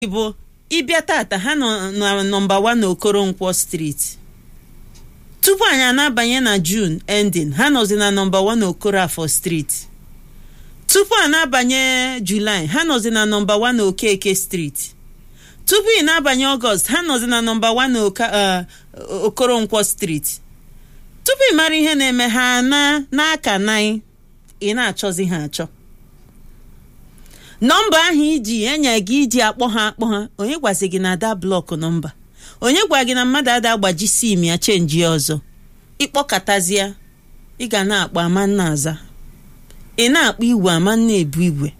bụ ịbịa tata ha nọ na nọmba 1 na okoronkwo street tupu anyị anabanye na june ending ha nọzi na nọmba 1 na okorafọ street tupu a na-abanye julaị ha nọzi na nọmba 1 na okeke street tupu ị na-abanye ọgọst ha nọzi na nọmba 1 na Oka- uh, okoronkwo street tupu ị mara ihe na-eme ha na n'aka nanyị ị na-achọzi ha achọ nọmba ahụ iji enye gị iji akpọ ha akpọ ha onye gwazi gị na ada blọk nọmba onye gwa gị na mmadụ ada agbaji sim ya chenji ya ọzọ ịkpọkọtazie ị ga na-akpọ ama nna aza ị na-akpọ igwe ama nna ebu igwe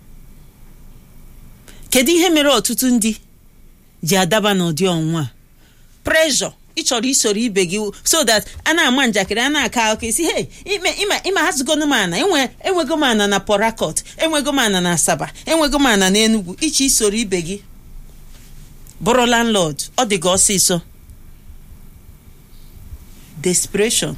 kedu ihe mere ọtụtụ ndị ji adaba n'ụdị ọnwụnwa a pressure ị chọrọ isoro ibe gị so that a na-ama njakịrị a na-aka akụkọ isi hey ime ịma ịma hazugonu m ana enwe enwego m ana na Port Harcourt enwego m ana na Asaba enwego m ana na Enugu iche isoro ibe gị bụrụ landlord ọ dị gị ọsịsọ desperation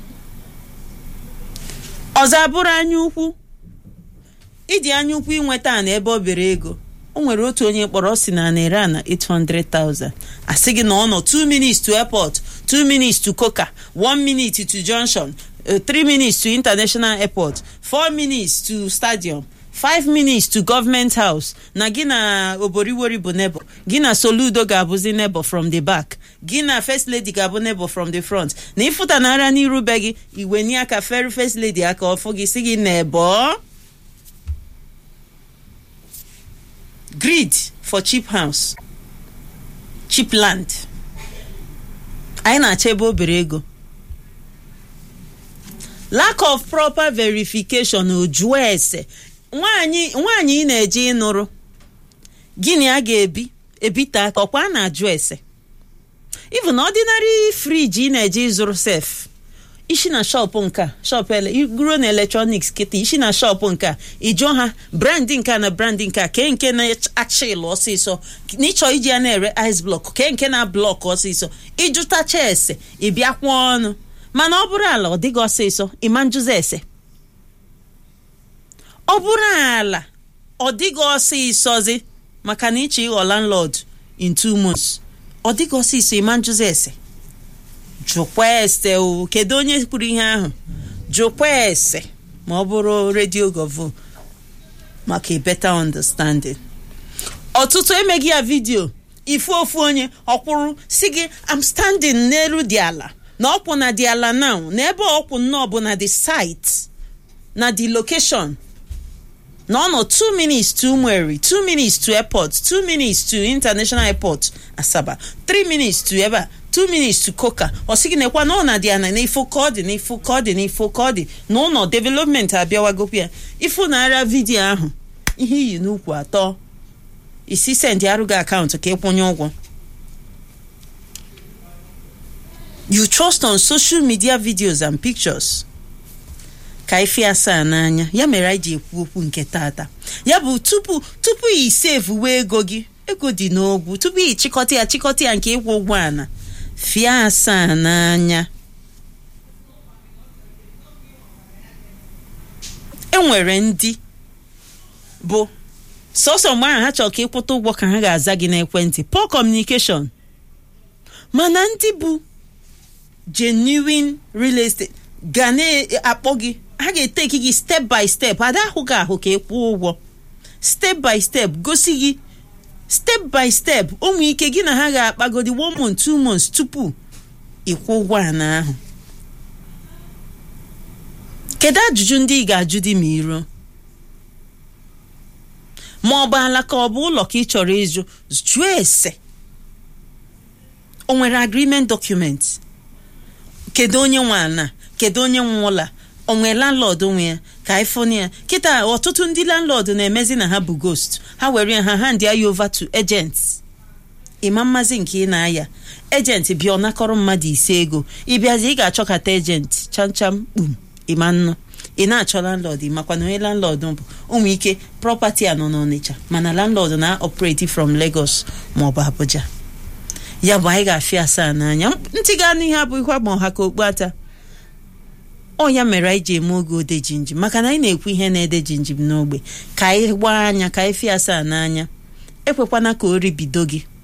ọzọ abụrụ anya ukwu ịdị anya ukwu inweta ana ebe ọ bere ego o nwere otu onye kpọrọ ọ si na na-ere ana 800,000 asị gị na ọ nọ 2 minutes to airport 2 minutes to coca 1 minute to junction 3 minutes to international airport 4 minutes to stadium 5 minutes to government house na gị na oboriwori bụ nebo gị na soludo ga-abụzi nebo from the back gị na first lady ga-abụ nebo from the front na ịfụta nara n'iru be gị iwe nye aka feri first lady aka ọfụ gị si gị nebo greed for cheap house cheap land anyị na-achọ ebe o bere ego lack of proper verification ojuo ese nwaanyị nwaanyị ị na-eje ịnụrụ gịnị a ga-ebi ebite aka ọkwa a na-ajụ ese even ordinary friji ị na-eje ịzụrụ sef isi na shọpụ nke shọpụ ruo na eletrọniks kịta isi na shọpụ nke a ịjụọ ha brandị nke a na brandị nke a kee nke na-acha ịlụ ọsịsọ na ịchọ iji ya na-ere ice block kee nke na blọk ọsịsọ ịjụtacha ese ịbịa kwụọ ọnụ mana ọ bụrụ ala ọ dịghị ọsịsọ ịma njụzi ese ọ bụrụ ala ọ dịghị ọsịsọzi maka na ịchọ ịghọ landlord in two months ọ dịghị ọsịsọ ịma njụzi ese jụkwa ese o kedu onye kwuru ihe ahụ jụkwa ese ma ọ bụrụ redio govo maka a better understanding ọtụtụ emeghị ya vidio ifu ofu onye ọkwụrụ si gị am standing n'elu dị ala na ọkwụ na dị ala now na ebe ọkwụ nnọọ bụ na the site na the location na ọ nọ 2 minutes to Umweri 2 minutes to airport 2 minutes to international airport Asaba 3 minutes to ebe a 2 minutes to Coca ọ sị gị nekwa na ọ na dị ana n'ifo ka ọ dị n'ifo ka ọ dị n'ifo ka ọ dị na ụlọ development abịawagokwu ya ifu na-ara vidiyo ahụ ihe iyi n'ukwu atọ isi sendị arụghị akaụntụ ka ịkwụnye ụgwọ you trust on social media videos and pictures ka ife asaa n'anya ya mere anyị ji ekwu okwu nke tata ya bụ tupu tupu i sevuwe ego gị ego dị n'ogwu tupu ị chịkọta ya chịkọta ya nke ịkwụ ụgwọ ana fie asaa n'anya enwere ndị bụ sọsọ mgbe ahụ ha chọrọ ka ịkwụta ụgwọ ka ha ga-aza gị n'ekwentị poor communication mana ndị bụ genuine real estate ga na-akpọ gị ha ga-eteki gị step by step ada ahụ gị ahụ ka ị kwụọ ụgwọ step by step gosi gị step by step ụmụ ike gị na ha ga-akpagodi one month two months tupu ịkwụ ụgwọ ana ahụ kedu ajụjụ ndị ị ga-ajụ dị ma iro ma ọ bụ ala ka ọ bụ ụlọ ka ị chọrọ ịjụ jụọ ese o nwere agreement document kedu onye nwe ana kedu onye nwe ụlọ o nwere landlord nwe ya ka ifoni ya kịta ọtụtụ ndị landlord na-emezi na ha bụ ghost ha were ya ha hand ya over to agents ịma mmazi nke ị na-aya agent bịa ọ nakọrọ mmadụ ise ego ịbịazi ị ga-achọkata agent chamcham kpum ịma nnụ ị na-achọ landlord makwa na onye landlord bụ ụmụ ike property a nọ n'Ọnịcha mana landlord na-operate from Lagos maọbụ Abuja ya bụ anyị ga-afịa asaa n'anya ntị ga n'ihe abụghị kwa ma ọha ka okpu ata ọ ya mere anyị ji eme oge ode jinjim maka na anyị na-ekwu ihe na-ede jinjim n'ogbe ka anyị gbaa anya ka anyị fịa asaa n'anya ekwekwana ka o ribido gị